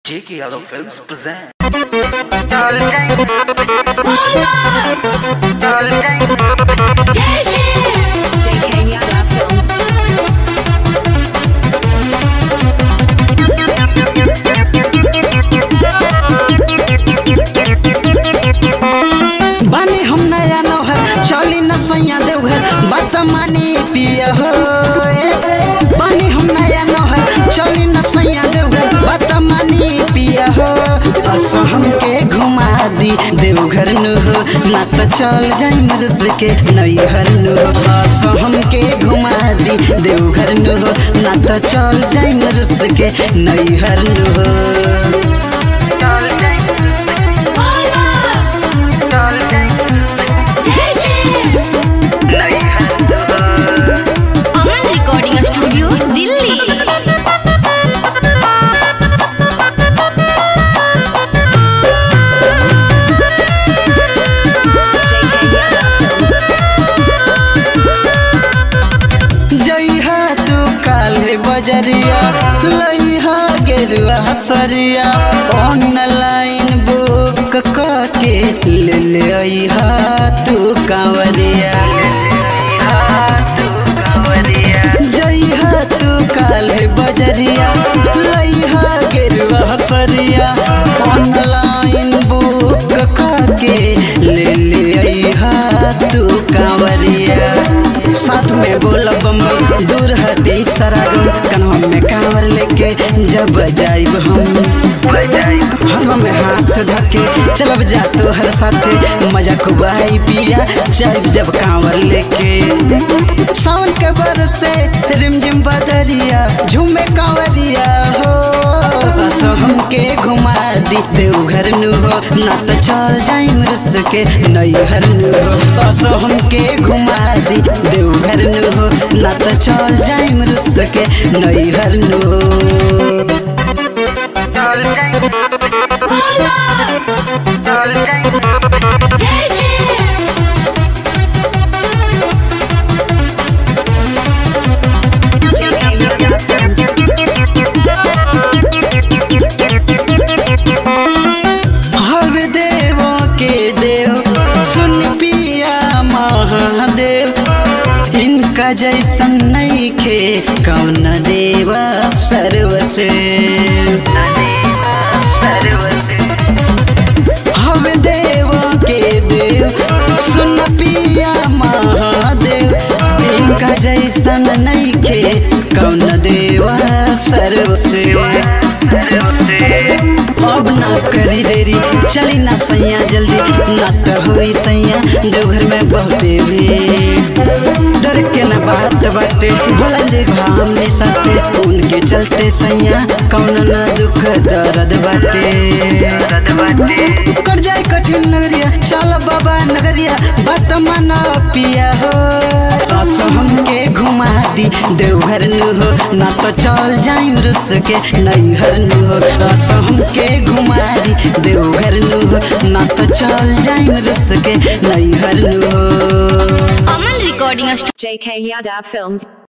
J.K. Yadav Films present. बानी हम नया नौहर चली न सैया देवघर बात मानी पिया हो ए। बानी हम नया नौहर चली न सैया देवघर बात मानी पिया हो असो हमके घुमा दी देवघर नु हो ना तो चल जाई रुस के नैहर नु हो असो हमके घुमा दी देवघर नु हो ना तो चल जाई रुस के नैहर नु हो चल जाई नैहर नु हो अमन रिकॉर्डिंग स्टूडियो दिल्ली जइहा तू काले बजरिया लइहा गेरुआ सरिया ऑनलाइन बुक के ले ले अइहा तू कांवरिया जइहा तू काले बजरिया लइहा गेरुआ सरिया ऑनलाइन बुक के ले ले अइहा तू कांवरिया साथ में बोला बम दूर हटी सरागम कन्हा में कांवर लेके जब जाइब हम हाथों में हाथ धके चलब जा तो हर साथे मजा खूब आई पिया जाइब जब कांवर लेके सावन के बरसे रिमझिम बदरिया झूमे कांवरिया हो बस हमके घुमा दी देवघर नु हो ना तो चल जाई रुस के नैहर नु हो बस हमके घुमा दी देवघर नु हो ना तो चल जाई रुस के नैहर नु हो चल जाई चल जाई हव देवों के देव सुन पिया महादेव इनका जैसन नहीं खे कौन देव सर्वसे हव देवों के देव सुन पिया महादेव इनका जैसन नहीं खे कौन देव सर्वसे अब ना करी देरी चली ना सैया जल्दी ना तो हुई सैया देवघर में बहुते भी डर के ना बात बाटे भोला जी हमने साथे उनके चलते सैया कौन ना दुख दर्द बाटे कर जाए कठिन नगरिया चल बाबा नगरिया बात माना पिया हो बस हमके घुमा दी देवघर नु हो ना तो चल जाई रुस के नैहर नु हो बस हमके घुमा दी देवघर नु हो ना तो चल जाई रुस के नैहर नु हो Aman recording JK Yadav Films